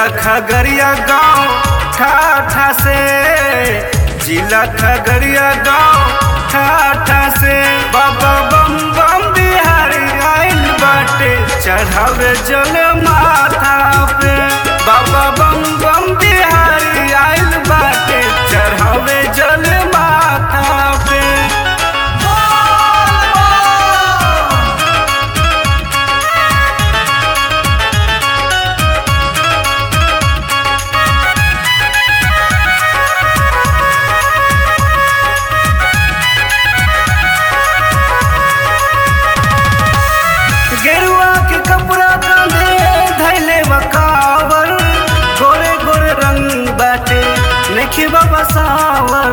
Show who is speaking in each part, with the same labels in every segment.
Speaker 1: जिला खगड़िया गांव ठाठा से जिला खगड़िया गांव ठाठा से बाबा बम बम बिहारी आइल बाटे चढ़ावे जल माथा पे बाबा बम बम बिहारी आइल बाटे चढ़ावे जल माथा पे गेरुआ के कपड़ा कांधे धैले बकावर गोरे गोरे रंग बाटे नखी बाबा सावर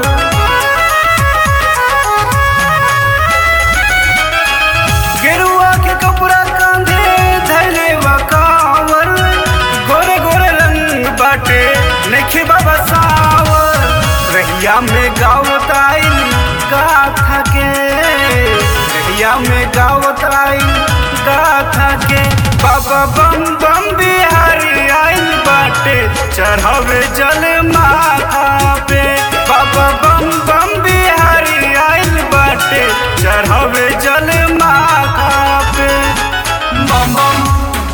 Speaker 1: गेरुआ के कपड़ा कांधे धैले बकावर गोरे गोरे रंग बाटे नखी बाबा सावर रहिया में गावत आइल गाथा के रहिया में गावत आइल गाथा के बाबा बम बम बिहारी आइल बाटे चढ़ावे जल माथा पे बाबा बम बम बिहारी आइल बाटे चढ़ावे जल माथा पे बम बम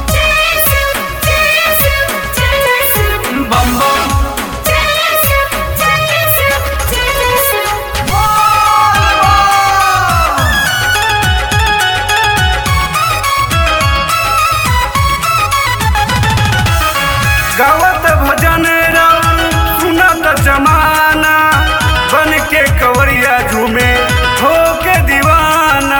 Speaker 1: बम बम गावत भजन राम सुनत जमाना बन के कवरिया झूमे हो के दीवाना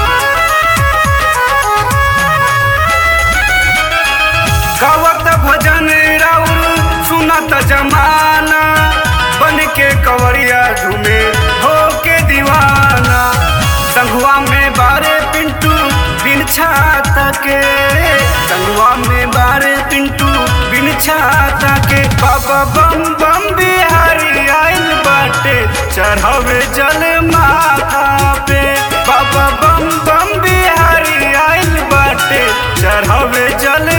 Speaker 1: गावत भजन राउर सुनत जमाना बन के कवरिया झूमे हो के दीवाना संगुआ में बारे पिंटू बिन छाता के संगुआ में बारे पिंटू बिन छाता के बाबा बम बम बिहारी आइल बाटे चढ़ावे जल माथा पे बाबा बम बम बिहारी आइल बाटे चढ़ावे जल